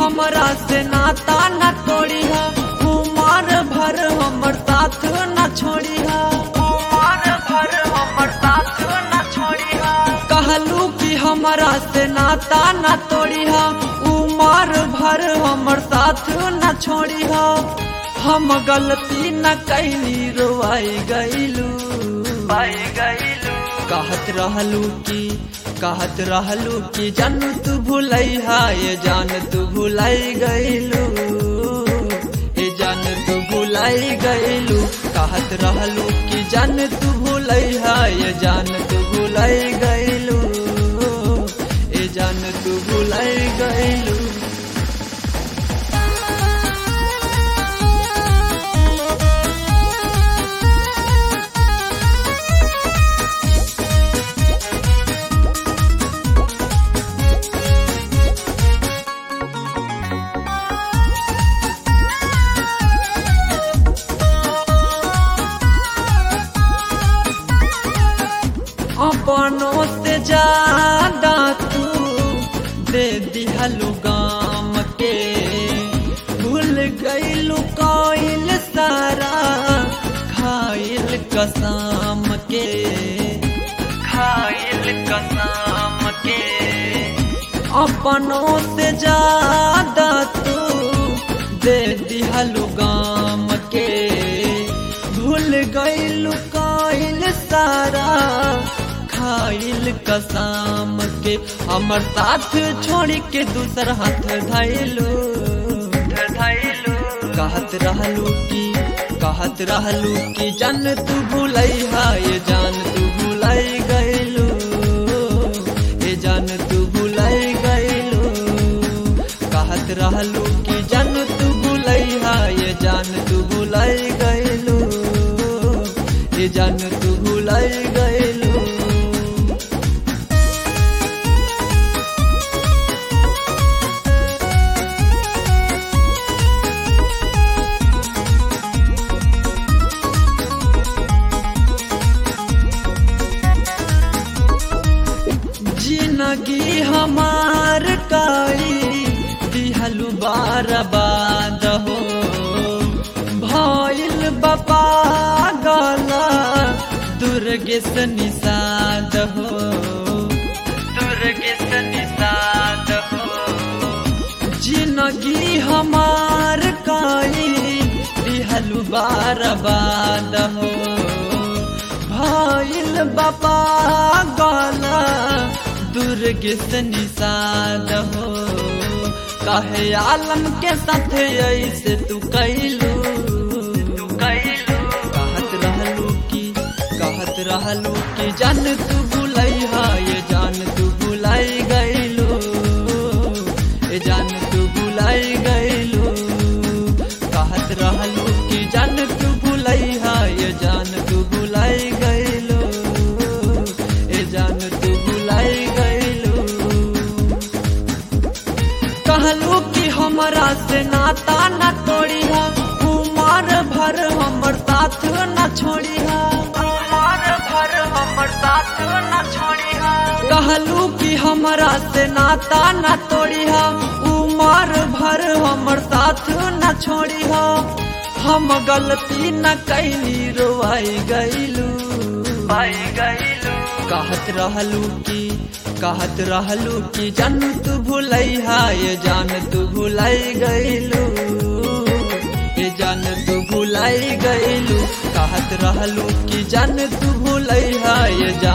हमरा से नाता न तोड़ी है उमर भर हमर साथ न छोड़ी है उमर भर हमर साथ न छोड़ी है कहलू कि हमरा से नाता न तोड़ी है उमर भर हमर साथ न छोड़ी है हम गलती न कैली रोआई गईलू पाई गईलू कहत रहलू कि कहत रहलू कि जान तू भूलई हा ये जान तू भूलाई गईलू ये जान तू भूलाई गईलू कहत रहलू कि जान तू भूलई हा ये जान तू भूलाई गईलू ये जान तू भूलाई गईलू अपनों से ज्यादा तू दे दिहलु गाम के भूल गईलु कोइल सारा खाइल कसम के खाइल कसम के अपनों से ज्यादा तू दे दिहलु गाम के भूल गईलु कोइल सारा खाइल कसम के हमर साथ छोड़ के दूसर हाथ धैलू धैलू कहत रहलू कि कहत रहलू कि जान तू भूलई हा ये जान तू भूलई गईलू ये जान तू भूलई गईलू कहत रहलू कि जान तू भूलई हा ये जान तू भूलई गईलू ये जान तू भूलई गईलू जिंदगी हमार काई दिहलु बार बाद हो भइल बपा गला दुर्गे से निषाद हो दुर्गे से निषाद हो जिंदगी हमार काई दिहलु बार बाद हो भइल बपा गला दुर्गे से निषाद हो कहे आलम के साथ ऐसे तू कैलू तू कैलू कहत रहलू कि कहत रहलू कि जान तू भूलई हा ये जान तू भूलाई गईलू ये जान तू भूलाई गईलू कहत रहलू कि जान तू भूलई हा ये जान तू भूलाई गईलू ये जान तू भूलाई गईलू कहलू कि हमरा से नाता न तोड़ी है उमर भर हमर साथ न छोड़ी है उमर भर हमर साथ न छोड़ी है कहलू कि हमरा से नाता न तोड़ी है उमर भर हमर साथ न छोड़ी है हम गलती न कैली रोआई गईलू पाई गईलू कहत रहलू कि कहत रहलू कि जान तू भूलई हा ये जान तू भूलाई गईलू ये जान तू भूलाई गईलू कहत रहलू कि जान तू भूलई हा ये जान